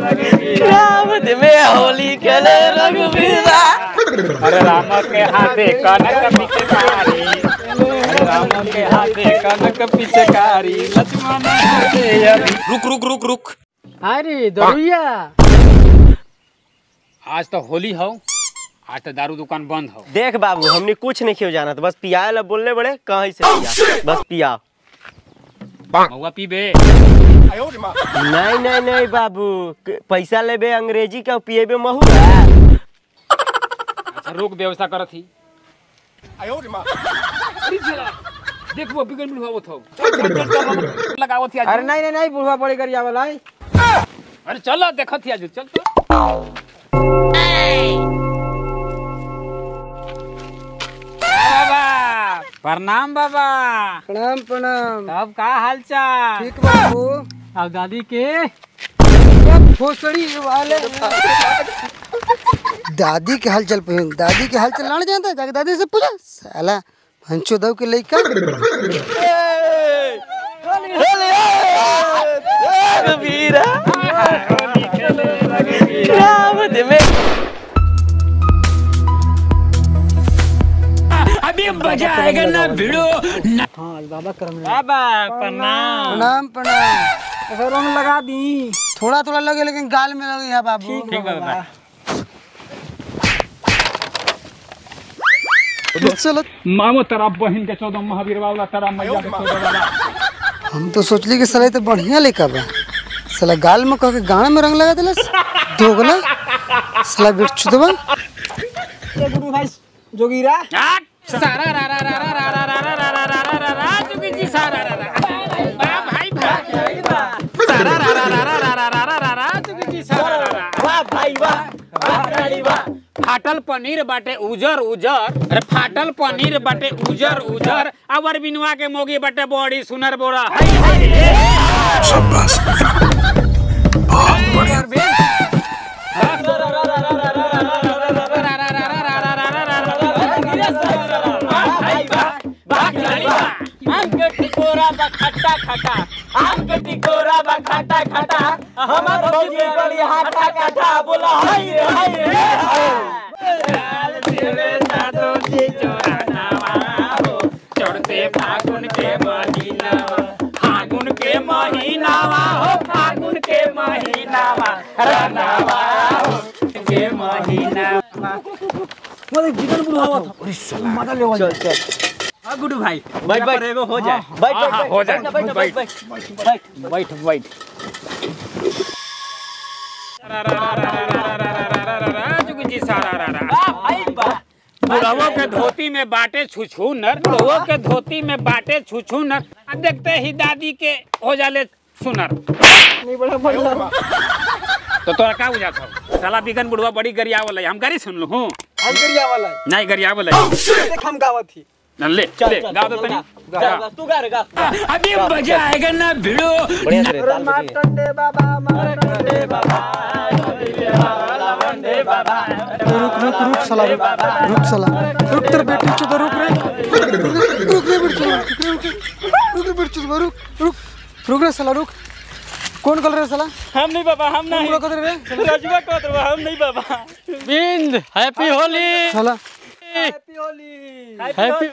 राम में होली खेले रघुवीरा अरे राम के हाथे कनक पिचकारी अरे राम के हाथे कनक पिचकारी लक्ष्मण हाथे अभी रुक रुक रुक रुक अरे दरुइया आज तो होली हो आज तो दारू दुकान बंद हो देख बाबू हमने कुछ नहीं क्यों जाना बस पिया ला बोलने बड़े कहीं से पिया बस पिया महुआ पीबे नहीं नहीं नहीं बाबू क- पैसा लेबे अंग्रेजी का पिएबे महू है अच्छा रुक व्यवस्था करत ही अरे चला, देख वो बिगड़ मिल हुआ था चल चल चल चल लगावत ही आज अरे नहीं नहीं नहीं बुढ़वा बड़ी गरिया वाला है अरे चल देखत ही आज चल चल बाबा प्रणाम बाबा प्रणाम प्रणाम तब का हाल चाल ठीक बाबू अब दादी के भोसड़ी वाले दादी के हाल चल पहिन दादी के हाल चल लाने जानता है जाके दादी से पूछा साला हंचो दव के लइका रघुवीरा राम में अभी मजा आएगा ना भिड़ो हाँ बाबा करम बाबा प्रणाम प्रणाम प्रणाम ऐसा रंग लगा दी थोड़ा थोड़ा लगे लेकिन गाल में लगे है बाबू ठीक बाबा चलो मामो तेरा बहन के चौदह महावीर वाला तेरा मैया के चौदह वाला हम तो सोचली कि साला ये तो बढ़िया लइका बा साला गाल में कह के गाना में रंग लगा दिलस दोगला साला बिट चुदवा गुरु भाई जोगीरा आठ, सारा रा रा रा रा रा रा रा रा रा रा रा रा रा चुकी जी सारा रा रा वाह भाई वाह सारा रा रा रा रा रा रा रा रा रा रा चुकी जी सारा रा रा वाह भाई वाह वाह रानी वाह फाटल पनीर बाटे उजर उजर अरे फाटल पनीर बाटे उजर उजर अवर बिनवा के मोगी बाटे बड़ी सुनर बोरा हाय हाय रे आम के टिकोरा बा खट्टा खट्टा आम के टिकोरा बा खट्टा खट्टा हमार भौजी गली हाथा काठा बोला हाय रे हाय रे लाल तेरे साधो जी चोरा नावा हो चढ़ते फागुन के महीनावा फागुन के महीनावा हो फागुन के महीनावा रनावा हो के महीनावा मोरे जीवन बुढ़ावा था माता ले चल चल हाँ गुडू भाई बैठ बैठ एगो हो जाए बैठ हाँ, बैठ हाँ, हो जाए। बैठ बैठ बैठ बैठ बैठ बैठ जी सारा रा रा वाह भाई वाह बुढ़वो के धोती में बाटे छुछू नर बुढ़वो के धोती में बाटे छुछू नर आ देखते ही दादी के हो जाले सुनर नहीं बड़ा बड़ा तो तोरा का बुझात हो साला बिगन बुढ़वा बड़ी गरियावल है हम गाड़ी सुन लू हूँ हम गरिया वाला है नहीं गरियावल है देख हम गावत थी न ले चल ले चल गा दो तनी गा, गा, तू गा रे गा अभी मजा आएगा ना भिड़ो बढ़िया से रे, ताल बजी है। टंडे बाबा मारटंडे बाबा रुक रुक रुक साला रुक रुक साला रुक तेरे बेटी चुदा रुक रे रुक रे बेटी रुक रे रुक रुक रे बेटी चुदा रुक रुक रुक रे साला रुक कौन कल रे साला हम नहीं बाबा हम तुम लोग कदर रे रजुआ को तो हम नहीं बाबा बिंद हैप्पी होली साला हैप्पी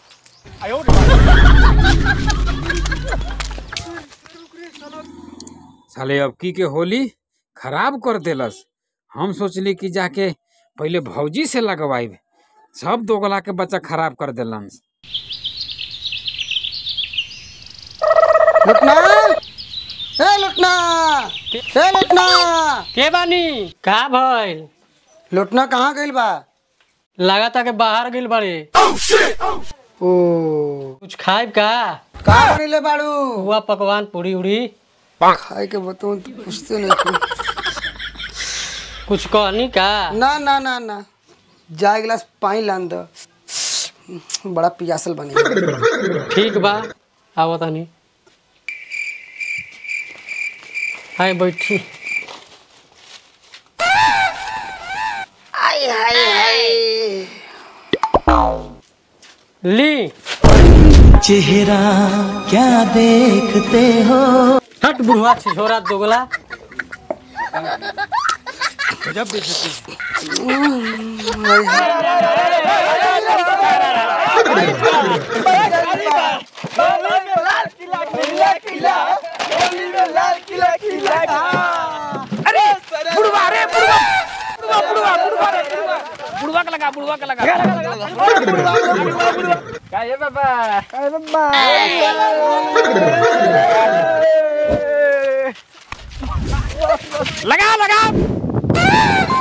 साले अबकी के होली खराब कर देलस हम सोचली कि जाके पहले भौजी से लगवाई सब दोगला के बच्चा खराब कर देलन लुटना ए लुटना ए लुटना के बानी का भइल लुटना कहाँ गइल बा लगाता के बाहर गइल बाड़े ओ कुछ खाइब का का बनिले बाड़ू हुआ पकवान पूरी उड़ी खाए के बताऊं तो पूछते नहीं तू कुछ कहनी का ना ना ना ना जा एक गिलास पानी लान दो बड़ा पियासल बनी ठीक बा आवत तनी हाय बैठी ली चेहरा क्या देखते हो हट बुढ़वा छिछोरा दोगला गजब बेइज्जती अरे बुढ़वा रे बुढ़वा बुढ़वा बुढ़वा बुढ़वा रे बुढ़वा बुढ़वा का लगा बुढ़वा का लगा का ये बाबा लगा लगा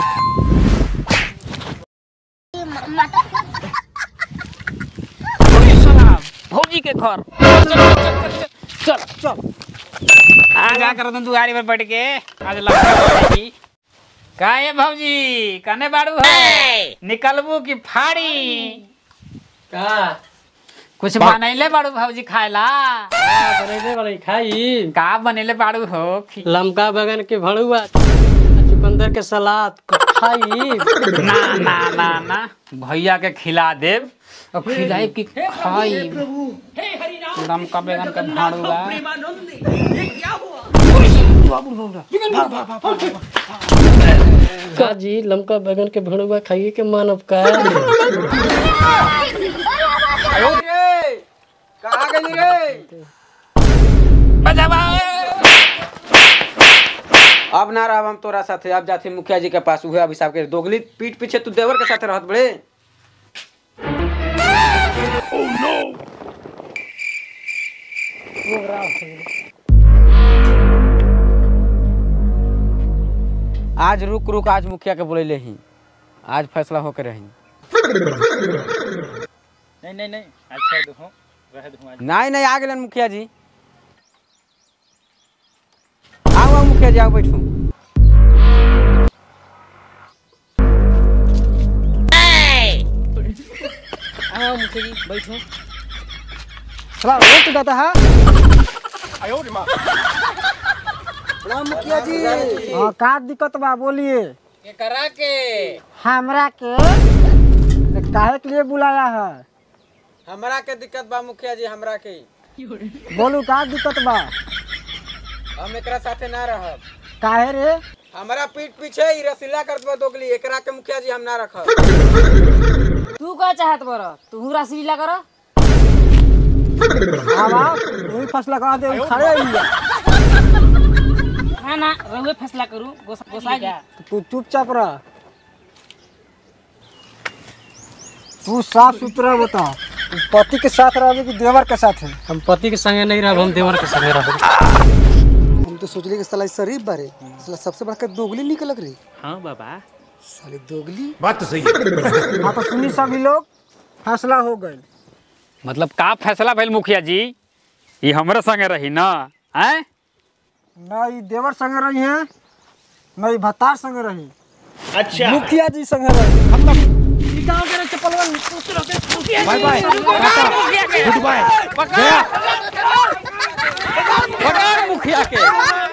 सलाम भौजी के घर चल चल चल चल आ जा कर तुम दुआरी पर बैठ के आज लगा पड़ेगी का ये भौजी कने बाड़ू है निकलबू की फाड़ी का कुछ बनैले बाड़ू भौजी खाएला का बनैले वाली खाई का बनैले बाड़ू हो खी- लमका बैगन के भड़ुआ आ चुकंदर के सलाद क- खाई ना ना ना ना भैया के खिला देब और खिलाई की खाई लमका बैगन के भाड़ुआ का जी लमका बैगन के भड़ुआ खाइए के मानव का कहाँ गई रे बजावा अब ना रह हम तोरा साथे अब जाते मुखिया जी के पास उहे अभिशाप के दोगली पीठ पीछे तू देवर के साथे रहत बड़े आज रुक रुक आज मुखिया के बोले ही आज फैसला होके रही नहीं नहीं नहीं अच्छा देखो रह दूँ आज नहीं नहीं आ गए मुखिया जी आओ आओ मुखिया जी आओ बैठू आओ मुखिया जी बैठो चला वोट दाता है मुखिया जी हाँ का दिक्कत बा बोलिए करा के हमरा के काहे के लिए बुलाया है हमरा के दिक्कत बा मुखिया जी हमरा के बोलू का दिक्कत बा हम एकरा साथे ना रहब काहे रे हमरा पीठ पीछे ही रसीला करत बा दोगली एकरा के मुखिया जी हम ना रखब तू का चाहत बर तू रसलीला कर आवा वही फैसला करा दे खड़े ही है। ना ना रहुए फैसला करू गोसा गोसा गया तू चुपचाप रह तू साफ सुथरा बता तू पति के साथ रहोगे कि देवर के साथ है हम पति के संगे नहीं रहब हम देवर के संगे रहब हम तो सोचले कि साला शरीफ बारे साला सबसे बड़का दोगली निकलक रे हाँ बाबा साले दोगली बात तो सही है हाँ तो सुनी सभी लोग फैसला हो गए मतलब का फैसला भइल मुखिया जी ये हमरे संगे रही ना हैं न ई देवर संग रही है न ई भतार संग रही अच्छा मुखिया जी संग रही पकड़ मुखिया के